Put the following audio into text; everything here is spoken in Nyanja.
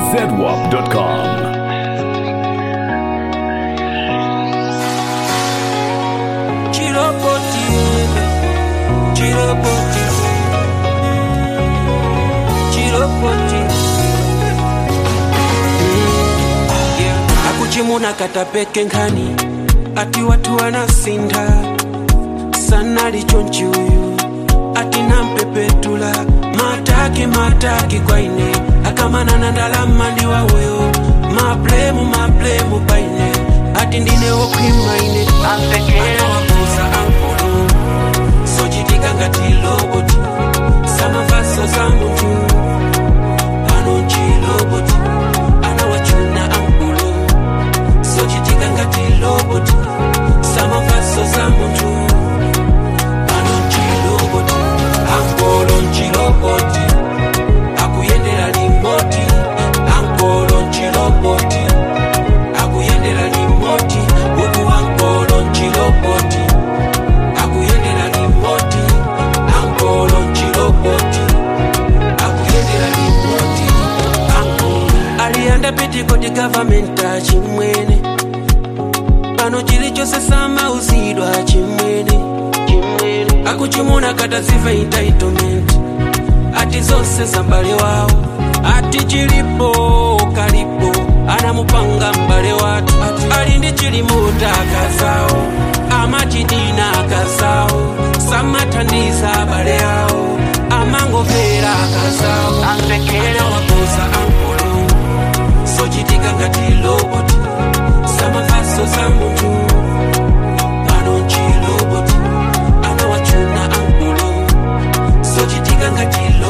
zedwap.com. Chirapoti, chirapoti, chirapoti. Yeah. akuchimuna katapeke nkhani ati watu wanasinda sana lichonchi uyu ati nampepetula mataki mataki kwaine akamanana ndalama ndiwa uyo mablemu mablemu paine ati ndine wokhwimaine anawabuza ankolo sochitika ngati loboti samavaso za munthu pano nchiloboti anawachuna ankolo sochitika ngati loboti samavaso za munthu pano nchiloboti ankolo nchiloboti akuyendera limoti ankolo nchiloboti akuyendera limoti uku ankolo nchiloboti akuyendera limoti ankolo nchiloboti akuyendera limoti ankolo aliyanda pitikoti gavamenta chimwene pano chilichonse samauzidwa chimwene chimwene akuchimuna kataziva entitlement ati zonse za m'bale wawo ati chilipo kalipo anamupanga m'bale watu ati ali ndi chilimuta akazawo amachidina akazawo samathandiza abale awo amangomvera akazawo anawakoza ankolo sochitika ngati loboti samavaso za munthu pano nchiloboti anawachuna ankolo sochitika ngati